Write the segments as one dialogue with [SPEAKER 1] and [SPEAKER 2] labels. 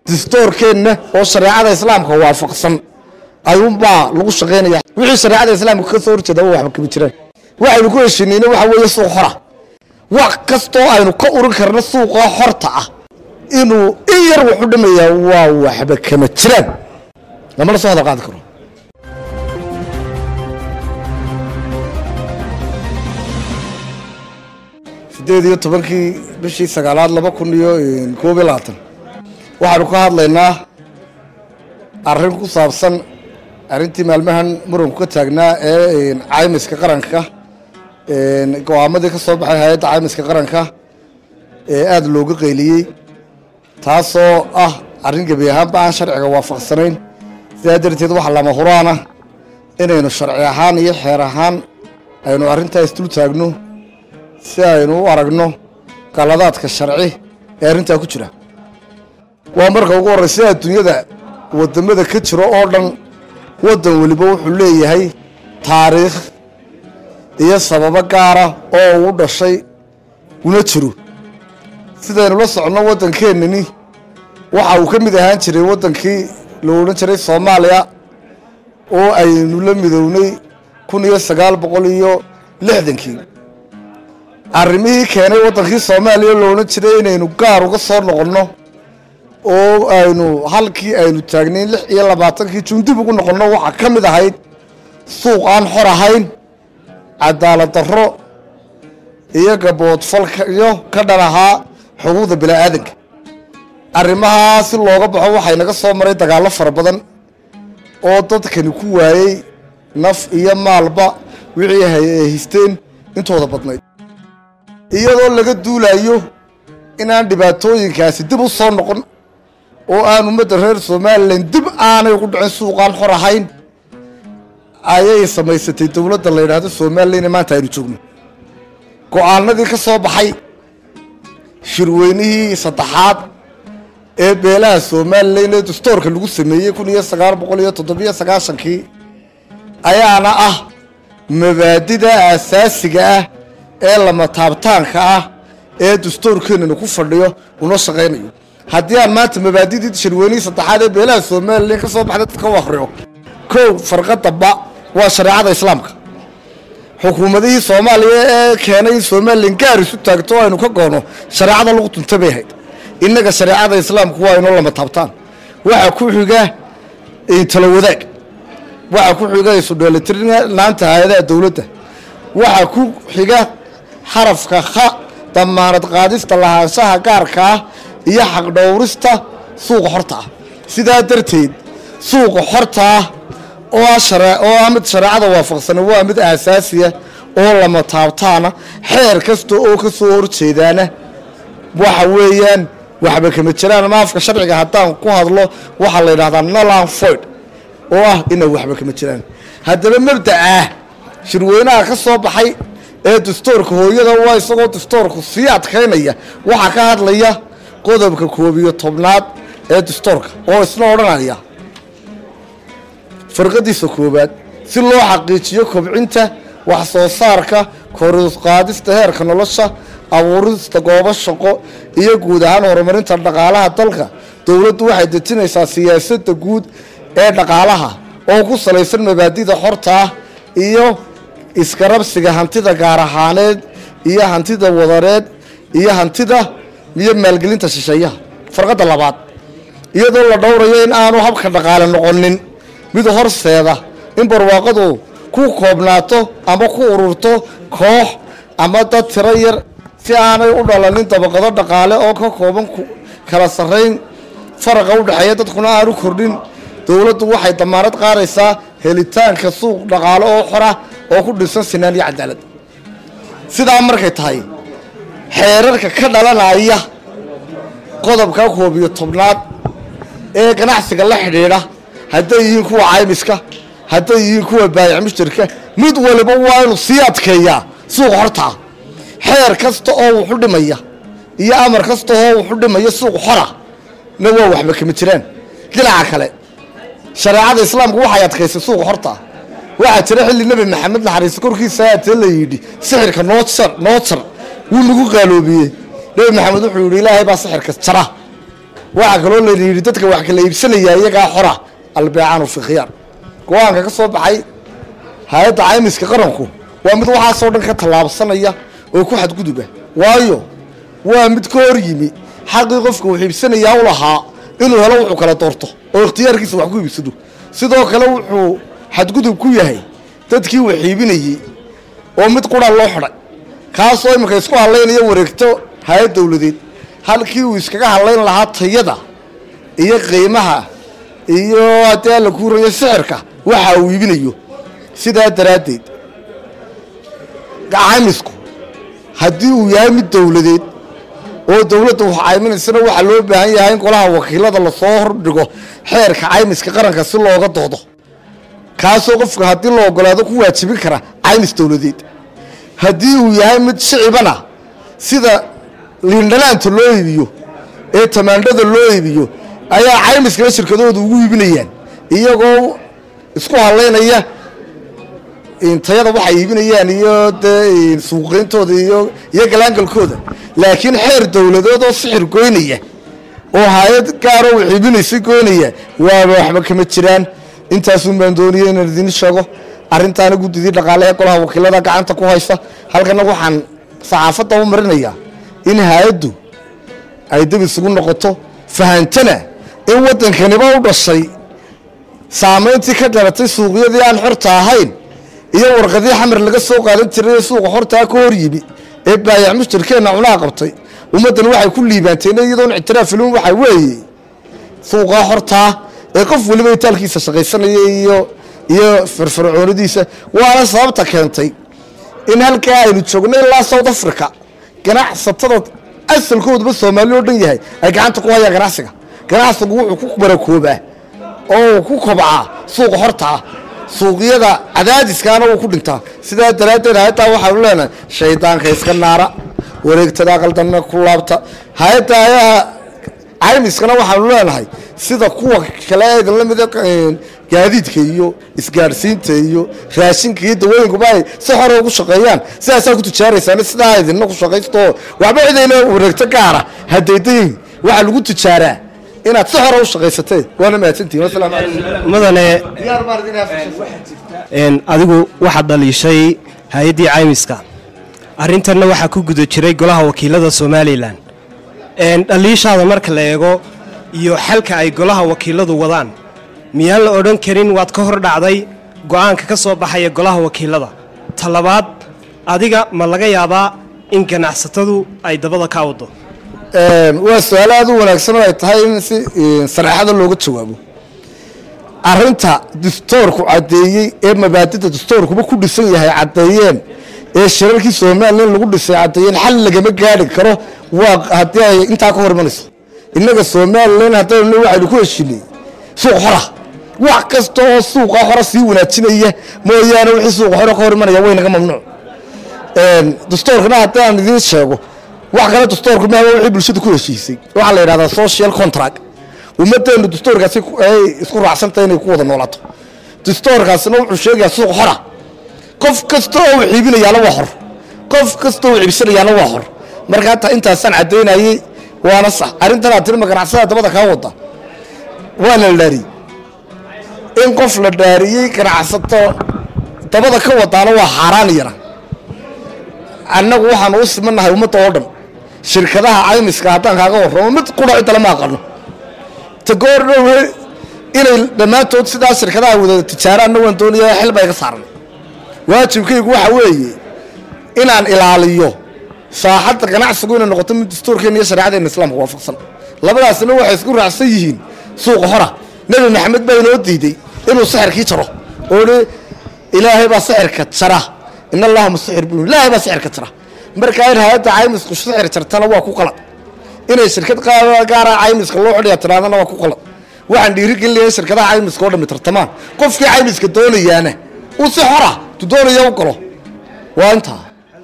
[SPEAKER 1] distoorkeenna oo shareecada islaamka waafaqsan ayuunbaa lagu shaqaynaya wixii shareecada islaamka ka soo horjeeda wa waxba kama jiraan waxaynu ku heshiinayna waxa weeye suuq xora wax kastoo aynu ka urin karno suuqa xorta ah inuu in yar wuxu dhimayaa waa waxba kama jiraan lamana soo hadal qaadi karo sideed iyo tobankii bishii sagaalaad laba kun iyo koob iyo labaatan waxaanu ka hadlaynaa arrin ku saabsan arrintii maalmahan muranku ka taagnaa ee caymiska qaranka go-aamadii ka soo baxay hay-adda caymiska qaranka ee aada looga qayliyey taasoo ah arrin gebi ahaanba aan sharciga waafaqsanayn sidaa darteed waxa lama huraana inaynu sharci ahaan iyo xeer ahaan aynu arrintaa isdul taagno si aynu u aragno qaladaadka sharci ee arrintaa ku jira waa marka ugu horreysa adduunyada waddamada ka jiro oo dhan waddan weliba wuxuu leeyahay taariikh iyo sababo gaara oo uu dhashay una jiro sidaynu la soconno waddankeennani waxa uu ka mid ahaan jiray waddankii la odhan jiray soomaaliya oo aynu la midownay kun iyo sagaal boqol iyo lixdankii arrimihii keenay waddankii soomaaliya la odhan jiray inaynu gaar uga soo noqonno oo aynu halkii aynu taagnayn lix iyo labaatankii juun dib ugu noqonno waxaa ka mid ahayd suuq aan xor ahayn cadaalad darro iyo gaboodfalyo ka dhan ahaa xuquuqda bini'aadanka arrimahaa si looga baxo waxay naga soo maray dagaallo fara badan oo dadkani ku waayey naf iyo maalba wixii ay haysteen intooda badnayd iyadoo laga duulayo inaan dhibaatooyinkaasi dib u soo noqon oo aan ummadda reer somalilan dib aanay ugu dhicin suuqaan xor ahayn ayay samaysatay dowladda la yidhaahdo somalilan maanta aynu joogno go-aanadii ka soo baxay shirweynihii saddexaad ee beelaha somalilan ee dastoorka lagu sameeyey kun iyo sagaal boqol iyo toddobiyo sagaashankii ayaana ah mabaadida asaasiga ah ee lama taabtaanka ah ee dastoorkeenanu ku fadhiyo una shaqaynayo haddii aan maanta mabaadidii shirweynihii saddexaad ee beelaha somalilan ka soo baxday dadka u akriyo kow farqadaba waa shareecada islaamka xukuumadihii soomaaliya ee keenay in somalilan gaar isu taagto o aynu ka goono shareecada lagu tunta bay ahayd innaga shareecada islaamku waa inoo lama taabtaan waxaa ku xiga tala wadaag waxaa ku xiga isudheelitirnaanta hay-adaha dowladda waxaa ku xiga xarafka kha damaanad qaadista lahaanshaha gaarka ah iyo xaqdhowrista suuqa xorta ah sidaa darteed suuqa xorta ah oo ah mid shareecada waafaqsana waa mid aasaasiya oo lama taabtaana xeer kasta oo ka soo horjeedaana waxa weeyaan waxba kama jiraan maafka sharciga haddaan ku hadlo waxaa la yidhahdaa nolan foyd oo ah inay waxba kama jiraan haddaba mabdacaah shirweynaha ka soo baxay ee dastoorka hooyada waa isagoo dastoorku sii adkaynaya waxaa ka hadlaya qodobka koob iyo tobnaad ee dastoorka oo isna odhanaya farqadiisa koowaad si loo xaqiijiyo kobcinta wax soo saarka koruqaadista heerka nolosha abuurista goobo shaqo iyo guud ahaan horumarinta dhaqaalaha dalka dowladdu waxay dejinaysaa siyaasadda guud ee dhaqaalaha oo ku salaysan mabaadida xorta ah iyo iskarabsiga hantida gaar ahaaneed iyo hantida wadareed iyo hantida iyo maalgelinta shisheeyaha farqadda labaad iyadoo la dhowrayo in aanu habka dhaqaale noqonin mid horseeda in barwaaqadu ku koobnaato ama ku ururto koox ama dad tiro yar si aanay u dhalanin dabaqado dhaqaale oo ka kooban kala sarrayn faraqa u dhexeeya dadkuna aanu kordhin dowladdu waxay damaanad qaadaysaa helitaanka suuq dhaqaale oo xora oo ku dhisan sinaan iyo cadaalad sidaa markay tahay xeerarka ka dhalanaya qodobka koob iyo tobnaad ee ganacsiga la xidhiidha hadday yihiin kuwa caymiska hadday yihiin kuwa baayac mushtarka mid waliba waa inuu sii adkeeyaa suuqa hortaa xeer kasta oo wuxu dhimaya iyo amar kasta oo wuxu dhimaya suuq xora na waa waxba kama jiraan dhinaca kale shareecada islaamku waxay adkaysay suuqa hortaa waxaa jira xilli nebi maxamed naxariista korkiisa aatee la yidhi sixirka noo jar noo jar wuu nagu qaaloobiyey nebi maxamed wuxuu yidhi ilaahay baa sixirka jara waxaa kaloo la yidhi dadka wax kala iibsanaya iyagaa xora albeecaanu fi khiyaar go-aanka ka soo baxay hay-adda caymiska qaranku waa mid waxaasoo dhan ka tallaabsanaya oo ku xadguduba waayo waa mid ka hor yimi xaqii qofka wax iibsanayaa u lahaa inuu helo wuxuu kala doorto oo ikhtiyaarkiisa wax ku iibsado sidoo kale wuxuu xadgudub ku yahay dadkii wax iibinayey oo mid qura loo xidhay kaasoo iminka isku hadlaynaya wareegto hay-ad dowladeed halkii uu iskaga hadlayn lahaa tayada iyo qiimaha iyo haddii alla kuurayo sixirka waxa uu iibinayo sidaa daraaddeed caymisku haddii uu yahay mid dowladeed oo dowladda wax cayminaysana waxaa loo baahan yahay in golaha wakiilada lasoo hordhigo xeerka caymiska qaranka si looga doodo kaasoo qofka haddii la ogolaado ku waajibin kara caymis dowladeed haddii uu yahay mid shicibana sida liindhanaanta loo iibiyo ee tamaandhada loo iibiyo ayaa caymiskana shirkadooda ugu iibinayaan iyagoo isku hadlaynaya tayada waxay iibinayaan iyo dee suuqeyntooda iyo iyo galaangalkooda laakiin xeer dowladeed oo sixir goynaya oo hay-ad gaaroo wax iibinaysa goynaya waaba waxba kama jiraan intaasun baan dooniyey inaan idiin sheego arrintaana guddidii dhaqaale ee golaha wakiilada gacanta ku haysa halkana waxaan saxaafadda u marinayaa in hay-addu ay dib isugu noqoto fahantana in waddankaniba u dhashay saamayntii ka dhalatay suuqyadii aan xorta ahayn iyo warqadii xamar laga soo qaadan jiray ee suuqa xortaa ka hor yimi ee baayac mushtarkeenna cunaa qabtay ummaddan waxay ku liibaanteen iyadoon ictiraafilin waxaa weeye suuqaa xortaa ee qof weliba itaalkiisa shaqaysanaya iyo iyo firfircoonidiisa waana sababta keentay in halkaa aynu joogno ilaa south africa ganacsatada asalkooduba soomaali oo dhan yahay ay gacanta ku hayaan ganacsiga ganacsigu wuxuu ku barakoobaa oo ku kobcaa suuqa hortaa suuqyada cadaadiskaana wuu ku dhintaa sidaa daraaddeed hay-addaa waxaanu leenahay shaydaanka iska naara wareegtada aqaldanna ku laabta hay-adda ayaha caymiskana waxaanu leenahay sida kuwa kale eedan la mida gaadiidka iyo isgaadhsiinta iyo raashinka iyo dawooyinkuba ay si hore ugu shaqeeyaan sidaasaa ku tijaaraysaan sidaa idinna ku shaqaysto waxba cidayna wareegto gaara hadaydayin waxaa lagu tijaaraa inaad si hore u shaqaysatee waana mahadsantihin wasalaamu calaykum
[SPEAKER 2] mudane
[SPEAKER 1] diyaar baan idin haafishay
[SPEAKER 2] een, adigu waxaad dhaliishay hay-addii caymiska arrintanna waxaa ku guda jiray golaha wakiilada somalilan een, dhaliishaada marka la eego iyo xalka ay golaha wakiiladu wadaan miyaan la odhan karin waad ka hor dhacday go'aanka ka soo baxaya golaha wakiilada talabaad adiga ma laga yaabaa in ganacsatadu ay dabada ka wado
[SPEAKER 1] waa su-aal aada u wanaagsan oo ay tahay in si sareexada looga jawaabo arinta dastoorku caddeeyey ee mabaadida dastoorkuba ku dhisan yahay caddeeyeen ee shirarkii somalilan lagu dhisay caddeeyeen xal lagama gaari karo waa haddii ay intaa ka hor imanayso innaga somalilan haddaynu waxaynu ku heshinay suuq xora wax kasta oo suuqa xora sii wanaajinaya mooyaane wixii suuqa xora ka hor imanaya waynaga mamnuuc dastoorkana haddii aan idiin sheego wax kale dastoorku maha wixii bulshada ku heshiisay waxaa la yidhahdaa social contract ummaddeenu dastoorkaasi ay isku raacsantahay inay ku wada noolaato dastoorkaasina wuxuu sheegayaa suuq xora qof kasta oo wax iibinayaana waa xor qof kasta oo iibsanayaana waa xor marka hataa intaasaan caddaynayey waana sax arrintan aad tiri ma ganacsada dabada kaa wada waana la dhaariyey in qof la dhaariyey ganacsato dabada ka wadaana waa xaaraan iyana annagu waxaanu u simannahay ummadda oo dhan shirkadaha caymiska haddaan kaaga warramo mid qura cidda lama aqano ta goor dhowe inay dhammaantood sidaa shirkadaha wada tijaaraanna waan doonaya xil baa iga saaran waajibkaygu waxa weeye inaan ilaaliyo saaxadda ganacsigu inay noqoto mid dastuurkeena iyo shareecadeena islaamka waafaqsan labadaasina waxay isku raacsan yihiin suuqa hora nebi maxamed baa inoo diiday inuu sixirkii jaro oo hi ilaahay baa sixirka jara in allaha musixir buu ilaahay baa sixirka jara markaa in hay-adda caymisku sixir jartana waa ku qalad inay shirkad gaara caymiska loo xidhaya tiraadana waa ku qalad waxaan dhiirigelinayaa shirkadaha caymiska oo dhami tartamaan qofkii caymiska doonayaana uu si xora tu doonaya u galo waa intaa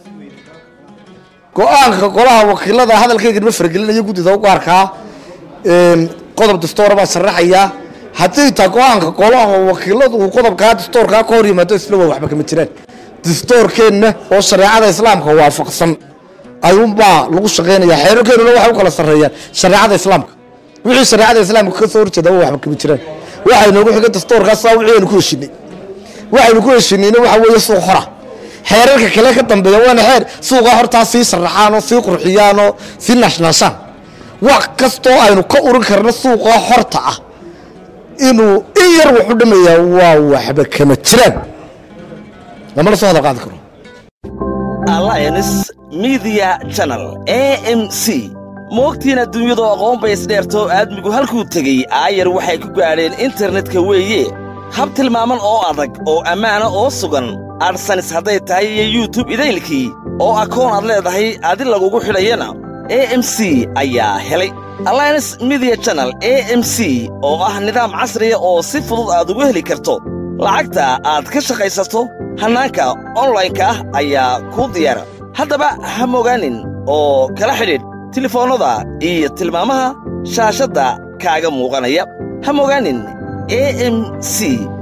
[SPEAKER 1] go-aanka golaha wakiilada hadalkayganima faragelinaya guddida u gaarkaa qodob dastoora baan sharaxayaa haddii taa go-aanka golaha wakiiladu uu qodobkaa dastoorkaa ka hor yimaado isla waa waxba kama jiraan dastoorkeenna oo shareecada islaamka waafaqsan ayuunbaa lagu shaqaynaya xeerarkeennuna waxay u kala sarreeyaan shareecada islaamka wixii shareecada islaamka ka soo horjeeda waxba kama jiraan waxay noogu xigay dastuurkaasa wixii aynu ku heshinay waxaynu ku heshinayna waxa weeye suuq hora xeerarka kale ka dambeeya waana xeer suuqa hortaa sii sharaxaan oo sii qurxiyaan oo sii naashnaashaan wax kastoo aynu ka urin karno suuqa horta ah inuu in yar wax u dhamayaa waa waxba kama jiraan lamana soo hadal qaadi karo
[SPEAKER 3] alliance media channel a m c moogtiin adduunyadu aqoon bay isdheerto aadmigu halkuu tegey aayar waxay ku gaadheen internetka weeye hab tilmaaman oo adag oo ammaana oo sugan adsanis hadday tahay iyo yutub idaylkii oo akoon aad leedahay adi lagugu xidhayana a m c ayaa helay alliance media channel a m c oo ah nidaam casriya oo si fudud aad ugu heli karto lacagta aad ka shaqaysato hannaanka onlaynka ah ayaa kuu diyaara haddaba ha mogaanin oo kala xidhiidh tilefoonnada iyo tilmaamaha shaashadda kaaga muuqanaya ha mogaanin a m c